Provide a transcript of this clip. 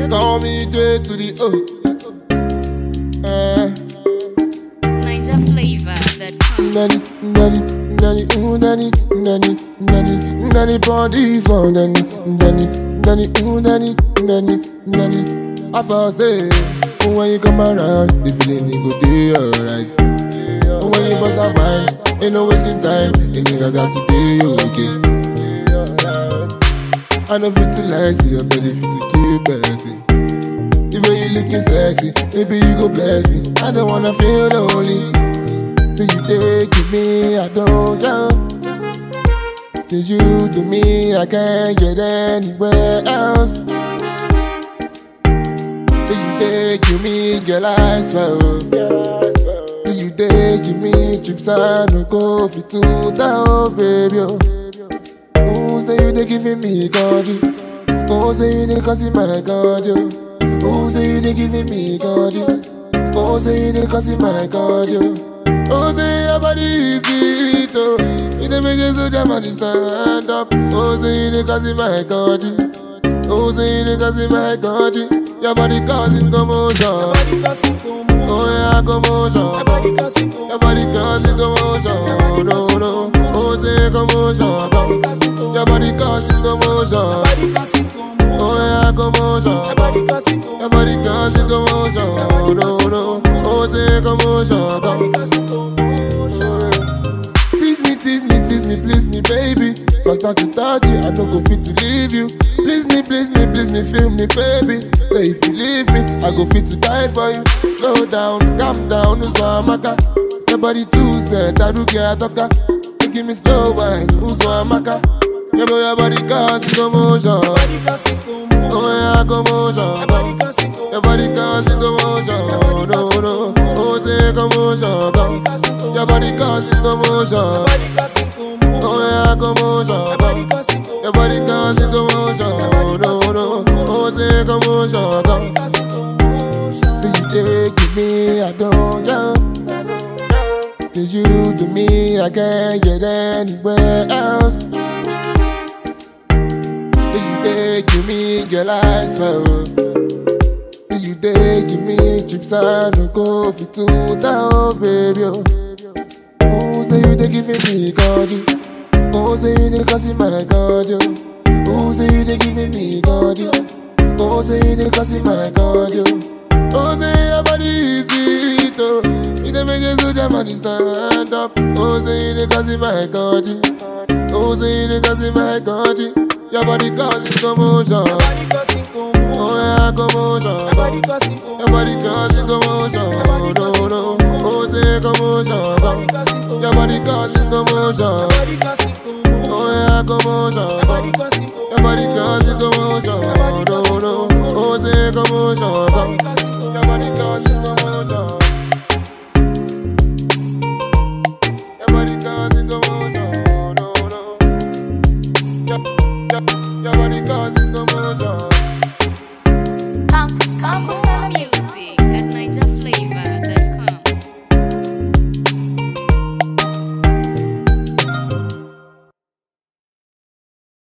Call me J to the O. Uh, Niger flavor that comes. nanny, nanny, nanny, ooh, nanny, nanny, nanny, nanny, bodies one, nanny, nanny, nanny, ooh, nanny, nanny, nanny. I first say, when you come around, the feeling it go day alright. When you bust a wine, ain't no wasting time, the nigga got to be okay. I know fit to lie, see your body fit to keep person. The way you looking sexy, maybe you go bless me. I don't wanna feel lonely. Till you take me, I don't jump. Till you to me, I can't get anywhere else. Till you take me, girl, I swear. Till you take me, trips I no go fit to down, baby. Oh. Who say you they giving me God? you? Who say you they causing my God? you? Who say you they giving me God? you? Who say you they causing my God? you? Who say your body is sweet? Oh, you they make it so jam and stand up. Who say you they causing my God? you? Who say you they causing my God? you? Your body causing commotion. Body causing commotion. Oh yeah, commotion. Body causing Your commotion. body causing commotion. No, no. Oh, say commotion. Body causing Your body causing commotion. Body causing commotion. Oh yeah, commotion. Body causing Your body causing commotion. No, no. Oh, say commotion. Body causing commotion. Tease me, tease me, tease me, please me, baby. From start to touch you, I no go fit to leave you. Please me, please me, please me, feel me, baby. Say if you leave me, I go fit to die for you. Slow down, calm down, Uzwamaka. Your body too set, I do get talker. You give me slow wine, Uzwamaka. Your boy, your body causing commotion. Body causing commotion. Oh yeah, commotion. Body causing Your commotion. body causing commotion. No, no. Oh, say commotion. Body causing Your commotion. body causing commotion. Body causing commotion. Oh yeah, commotion. Body causing Your commotion. body causing commotion. No, no. Oh, say commotion. Body causing commotion. Till you take me, I don't jump. Till you to me, I can't get anywhere else. Till you take me, girl, I swear. Till you take me, trips I no go fit to down, baby. oh. Who say you they giving me God? you? Who say you they causing my God? you? Who say you they giving me God? you? Who say you they causing my God? you? Who say your body is sweet? Oh, you they make it so jam and stand up. Who say you they causing my God? you? Who say you they causing my God? you? Your body causing commotion. Body causing commotion. Oh yeah, commotion. Body causing commotion. Your body causing commotion. No, no. Oh, say commotion. Body causing commotion. Your body causing commotion. Body causing commotion. Oh yeah, commotion. Body causing commotion. Your body causing commotion. No, no. Oh, say commotion. Body causing commotion. Your body causing commotion.